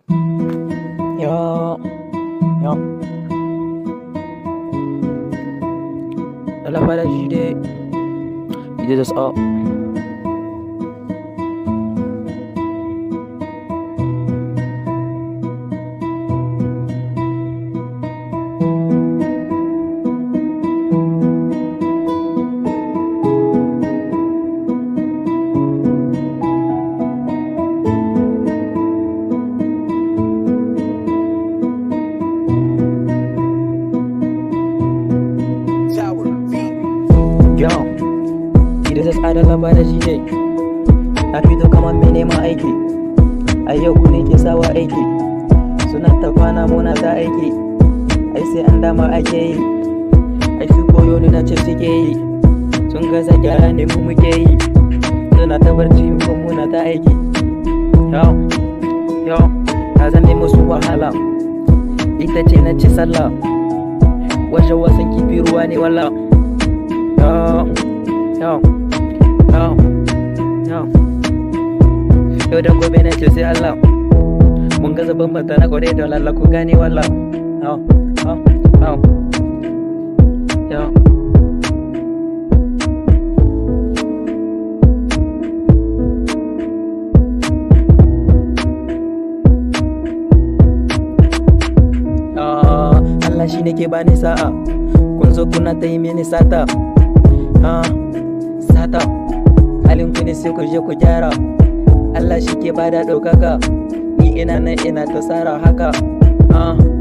Yo, yo. Allah pada jide, jide just up. Yo, jide just ada Allah pada jide. Na fito kamar mai neman aiki, a yau ku ne ke sawa aiki. Suna ta kwana muna ta aiki, ai sai an dama ake yi. Ai su koyo ni na ce suke yi, sun gaza gyara ne mu muke yi. Suna ta barci mu muna ta aiki. Yo, yo, na zame musu wahala, ita ce na ci sallah. Wajen wasan kifi ruwa ne wala. Yo, yo, yo, yo. Yau da gobe na ce sai Allah. Mun gaza bambanta na kwarai da lalla ku gane wala. Yo, yo, yo. Yo. Ah, Allah shi ne ke bani sa'a kun zo kuna ta yi mini sata ah, sata halin ku ne sai ku je ku gyara Allah shi ke bada ɗaukaka ni ina nan ina ta tsara haka ah,